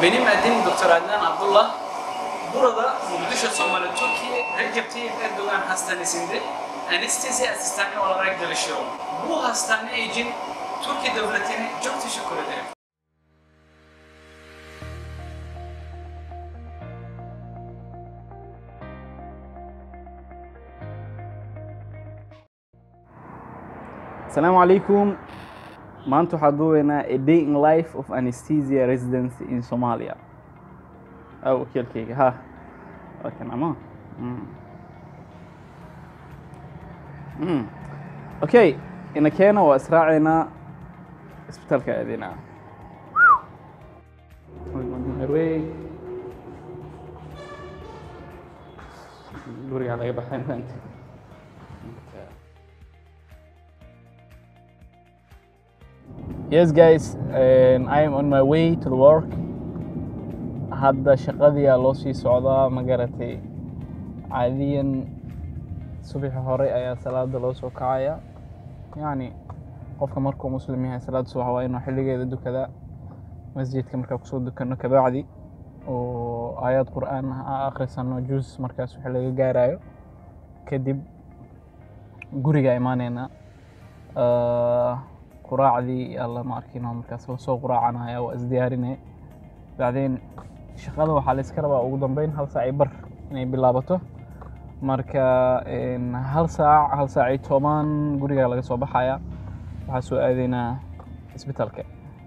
Benim adım Dr. Adnan Abdullah. Burada Muqdisho Somali Türkiye Recep Tayyip Erdoğan Hastanesi'nde anestezi asistanı olarak çalışıyorum. Bu hastane için Türkiye Devleti'ne çok teşekkür ederim. Asalaamu calaykum maanta waxaa duubaynaa a day in life of anesthesia residence in Somalia aw wakiilkayga ha waa kan ama Mm. Mm. okay ina keena waa israacaynaa isbitaalka aadinaa gurigaa laga baxay maanta Yes guys, um, I am on my way to the work. Hadda shaqadii aa loo sii socdaa ma garatay. Caadiyan subaxi hore ayaa salaada loo soo kacaya. Yacni qofka markuu muslim yahay salaada subax waa inuu xilligeeda dukadaa. Masjidka markaa kusoo dukano kabacdi oo aayad qur'aan ah akhrisano juus markaas wixii laga gaarayo. Kadib guriga imaaneyna. Uh, quraacdii alla ma arkin oo markaas lasoo quraacanaya waa isdiyaarinay bacdeen shaqada waxaa la iska rabaa ugu dambeyn hal saac iyo bar inay bilaabato marka een, hal saac hal saac iyo toban guriga laga soo baxaya waxaa soo aadaynaa isbitaalka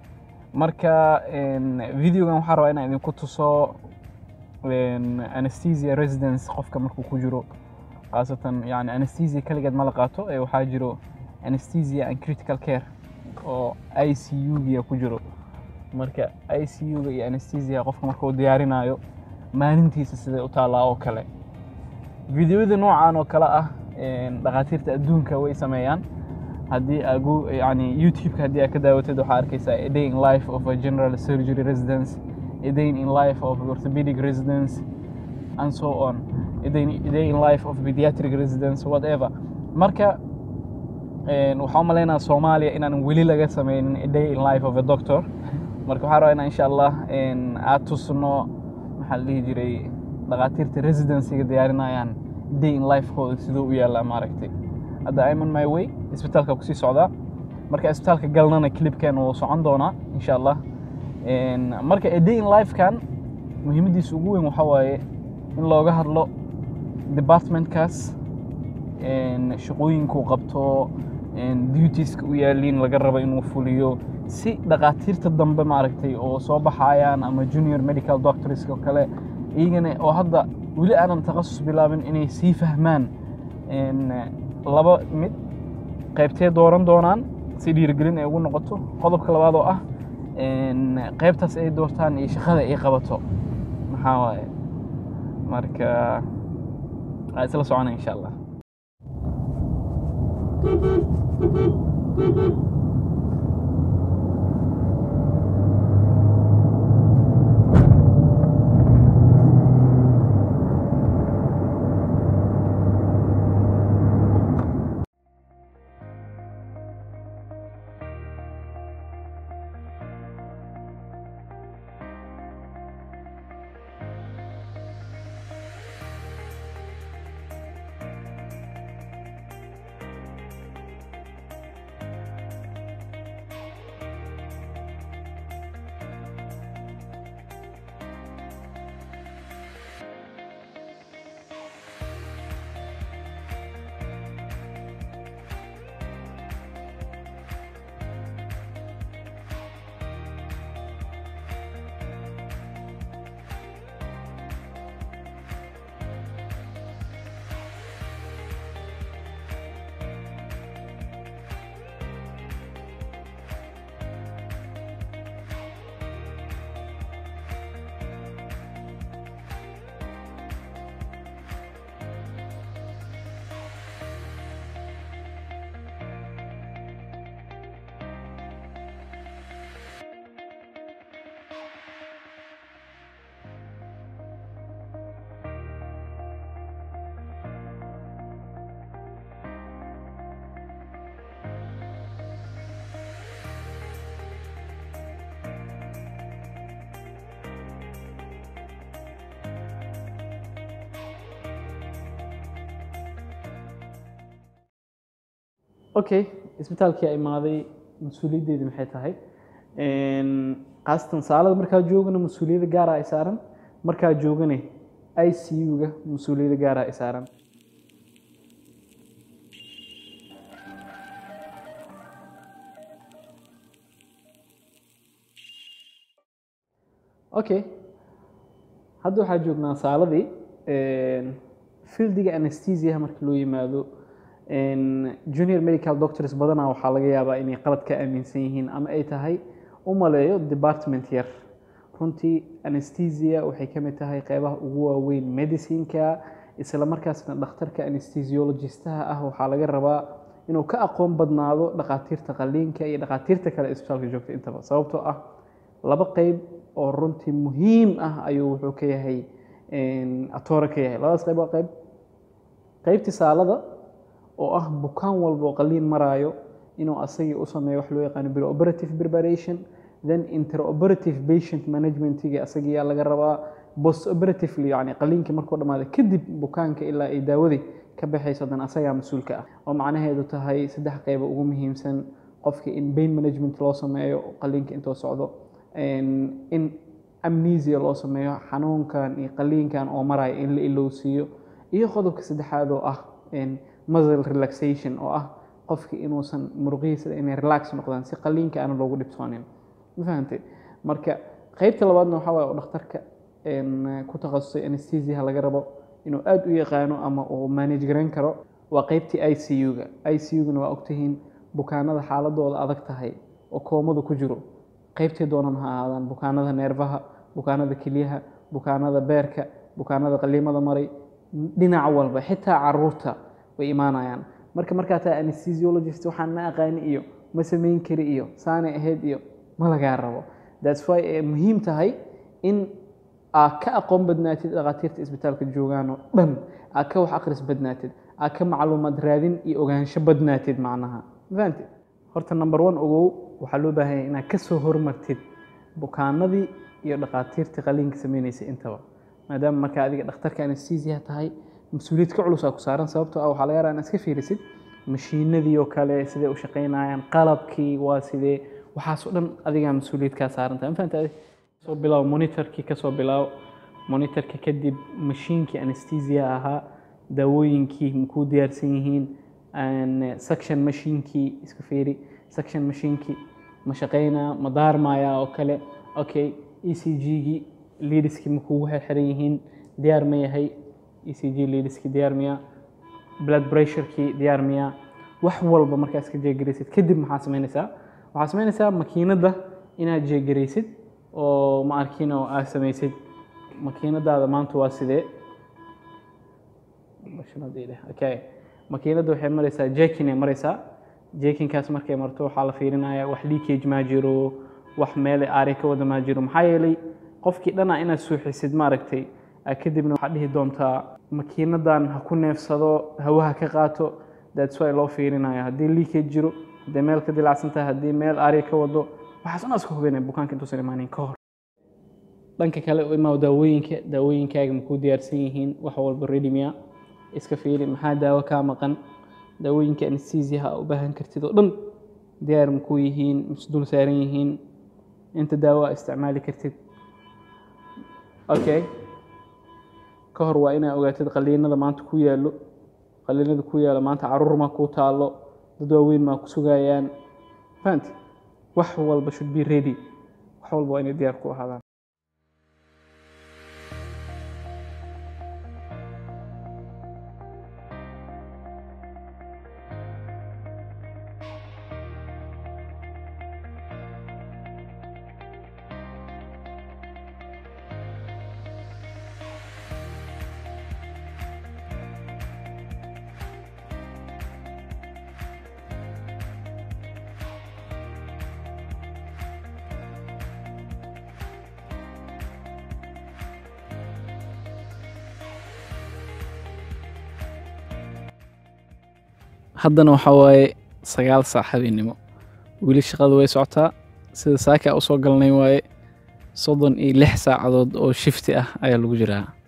marka een, videogan waxaa rabaa inaan idinku tuso een, anesthesia residence qofka markuu ku jiro khaasatan yani anesthesia kaligeed ma la qaato ee waxaa jiro anesthesia and critical care oo ICU-ga ku jiro marka ICU-ga iyo anesthesia qofka marka uu diyaarinayo maalintiisa siday u taallaa oo kale videoyada noocan oo kale ah een, dhakhaatiirta adduunka way sameeyaan haddii agu yani youtube-ka haddii aad ka daawatid waxaa arkaysaa a day in life of a general surgery residence a day in life of orthopedic residence and so on a day, a day in life of pediatric residence whatever marka een, waxaan u maleynayaa soomaaliya inaan weli laga sameynin a day in life of a doctor marka waxaan rabaa inaan insha allah een, aad tusno maxaa la dhihi jiray dhakhaatiirta residencyga diyaarinayaan day in lifekooda siduu u yaallaa maaragtay hadda I'm on my way isbitaalka kusii socdaa marka isbitaalka galnana clipkan wuu socon doonaa insha allah Een, marka a day in lifekan muhiimadiisa ugu weyn waxaa waaye in looga hadlo departmentkaas een, shaqooyinkuu qabto een, dutieska u yaaliin laga rabo inuu fuliyo si dhakhaatiirta dambe maaragtay oo soo baxayaan ama junior medical doctors oo kale iyagana oo hadda weli aanan takhasus bilaabin inay sii fahmaan een, laba mid qaybtee dooran doonaan si dhiirigelin ay ugu noqoto qodobka labaad oo ah een, qaybtaas ay doortaan iyo shaqada ay qabato maxaa waaye marka waa isla socona insha allah okay isbitaalkii imaaday mas-uuliyaddeedi maxay tahay khaasatan saalada markaa joogana mas-uuliyadda gaara ay saaran markaa joogane i c u-ga mas-uuliyadda gaara ay saaran okay hadda waxaa joognaa saaladii fieldiga anesthesiaha marka loo yimaado junior medical doctors badanaa waxaa laga yaabaa inay qalad ka aaminsan yihiin ama ay tahay u maleeyo department yar runtii anesthesia waxay ka mid tahay qeybaha ugu waaweyn medicineka isla markaasna dhakhtarka anesthesiologistaha ah waxaa laga rabaa inuu ka aqoon badnaado dhakhaatiirta qaliinka iyo dhakhaatiirta kale isbitaalka joogta intaba sababtoo ah laba qeyb oo runtii muhiim ah ayuu wuxuu ka yahay atoore ka yahay labadaas qeyb waa qeyb qeybtii saalada oo ah bukaan walba oo qaliin maraayo inuu asagii u sameeyo wax loo yaqaano preoperative preparation then interoperative patient managementiga asagiyaa laga rabaa post operatively yani qaliinkii markuu dhammaada kadib bukaanka ilaa ay daawadii ka baxayso dan asagaa mas-uulka ah oo macnaheedu tahay saddex qeyba ugu muhiimsan qofka in pain management loo sameeyo qaliinka intuu socdo in amnesia loo sameeyo xanuunkan iyo qaliinkan oo maraya in la ilowsiiyo iyo qodobka saddexaad oo ah muscle relaxation oo ah qofki inuusan muruqihiisa inay relax noqdaan si qaliinka aana loogu dhibtoonin ma fahamtay marka qeybta labaadna waxaa waye oo dhakhtarka ku takhasusay anesthesiaha laga rabo inuu aada u yaqaano ama uu manage garayn karo waa qeybtii i c u-ga i c u-gana waa ogtihiin bukaanada xaaladooda adag tahay oo koomada ku jiro qeybtii doonan ha ahaadaan bukaanada neerfaha bukaanada kelyaha bukaanada beerka bukaanada qaliimada maray dhinac walba xitaa caruurta way imaanayaan marka markaa taa anesthesiologist waxaan ma aqaani iyo ma samayn kari iyo saanay ahayd iyo ma lagaa rabo thats why ay muhiim tahay in aad ka aqoon badnaatid dhakhaatiirta isbitaalka joogaan oo dhan aad ka wax akhris badnaatid aad ka macluumaad raadin iyo ogaansho badnaatid macnaha ma fahamtid horta number one ogow waxaa loo baahanya inaad ka soo hormartid bukaanadii iyo dhakhaatiirtii qaliinka sameynaysa intaba maadaama markaa adiga dhakhtarka anesthesia tahay mas-uuliyad ka culus aa ku saaran sababtoo ah waxaa laga yaraa inaad iska fiirisid mashiinadii oo kale sidee u shaqaynayaan qalabkii waa sidee waxaasoo dhan adigaa mas-uuliyad kaa saaran tahay ma fahamta adi soo bilaabo monitorkii kasoo bilaabo monitorka kadib mashiinkii anesthesia ahaa daawooyinkii makuu diyaarsan yihiin section mashiinkii iska fiiri section mashiinkii ma shaqaynaa ma daarmayaa oo kale okay e c g-gii lidiskii ma kugu xirxiran yihiin diyaar ma yahay e c g lidiskii diyaar miya blood pressurekii diyaar miya wax walba markaa iska jeegaraysid kadib maxaa samaynaysaa waxaa samaynaysaa makiinadda inaad jeegaraysid oo ma arkin oo aad samaysid makiinadaada maanta waa sidee okay makiinadda waxay maraysaa jekin ay maraysaa jekinkaas markay marto waxaa la fiirinayaa wax leakage maa jiro wax meele aari ka wada maa jiro maxaa yeelay qofkii dhana inaad suuxisid maaragtay kadibna waxaad dhihi doontaa makiinadan ha ku neefsado hawaha ka qaato that's why loo fiirinayo haddii leakage jiro haddii meel ka dilacsan tahay haddii meel aari ka wado waxaas dhan iska hubinaya bukaanka intuusan imaanin ka hor dhanka kale u imaa daawooyinka daawooyinkaaga makuu diyaarsan yihiin wax walba ready miya iska fiiri maxaa daawo kaa maqan daawooyinka anesthesiaha u baahan kartid oo dhan diyaar makuu yihiin misdul saaran yihiin inta daawo a isticmaali kartid okay ka hor waa inaa ogaatid qaliinada maanta ku yaallo qaliinada ku yaalo maanta caruur maa kuu taallo dad waaweyn maa ku sugayaan fahamti wax walba should be ready wax walba waa inay diyaar ku ahaadaan haddana waxaa waaye sagaal saac habeenimo weli shaqada way socotaa sida saaka usoo galnay waaye soddon iyo lix saacadood oo shifti ah ayaa lagu jiraa